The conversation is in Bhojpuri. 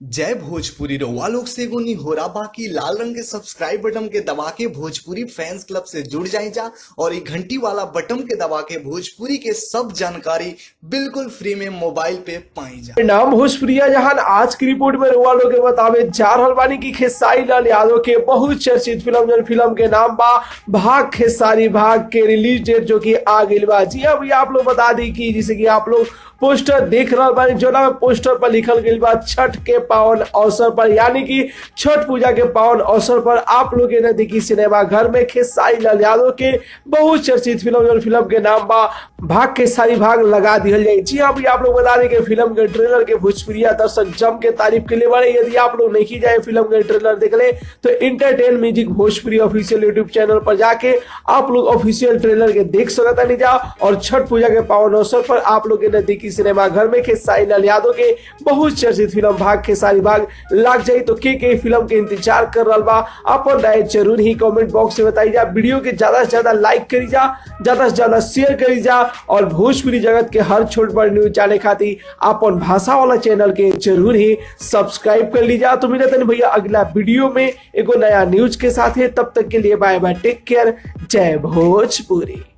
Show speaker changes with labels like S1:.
S1: जय भोजपुरी रउआ लोग से एगो निहोरा बाकी लाल रंग के सब्सक्राइब बटन के दबा के भोजपुरी फैंस क्लब से जुड़ जाए जा और ये घंटी वाला बटन के दबा के भोजपुरी के सब जानकारी बिल्कुल फ्री में मोबाइल पे पाई जा
S2: नाम भोजपुरिया जहान आज की रिपोर्ट में रुआ लोग के बतावे जा रहल बानी की खेसारी लाल यादव के बहुत चर्चित फिल्म जन फिल्म के नाम बा भाग खेसारी भाग के रिलीज डेट जो कि आ गई बा जी अभी आप लोग बता दी कि जैसे कि आप लोग पोस्टर देख रहा बानी जो ना पोस्टर पर लिखल गई बा छठ के पावन अवसर पर यानी कि छठ पूजा के पावन अवसर पर आप लोग के नजदीकी सिनेमा घर में खेसारी लाल यादव के बहुत चर्चित फिल्म जो फिल्म के नाम बा भाग के सारी भाग लगा दिया जाए जी हाँ भैया आप लोग बता दें कि फिल्म के ट्रेलर के भोजपुरिया दर्शक जम के तारीफ के लिए बड़े यदि आप लोग नहीं जाए फिल्म के ट्रेलर देख ले तो entertain music Bhojpuri official YouTube channel पर जाके आप लोग ऑफिशियल ट्रेलर के देख सकता नहीं जा और छठ पूजा के पावन अवसर पर आप लोग के नजदीकी सिनेमा घर में खेसारी लाल यादव के बहुत चर्चित फिल्म भाग के सारी भाग लाग जाई तो के के फिल्म के इंतजार कर रहा बा अपन राय जरूर ही कमेंट बॉक्स में बताई जा वीडियो के ज्यादा से ज्यादा लाइक करी जा ज्यादा से ज्यादा शेयर करी जा और भोजपुरी जगत के हर छोट बड़ न्यूज जाने खातिर अपन भाषा वाला चैनल के जरूर ही सब्सक्राइब कर लीजिए तो मिलते हैं भैया अगला वीडियो में एगो नया न्यूज के साथ है तब तक के लिए बाय बाय टेक केयर जय भोजपुरी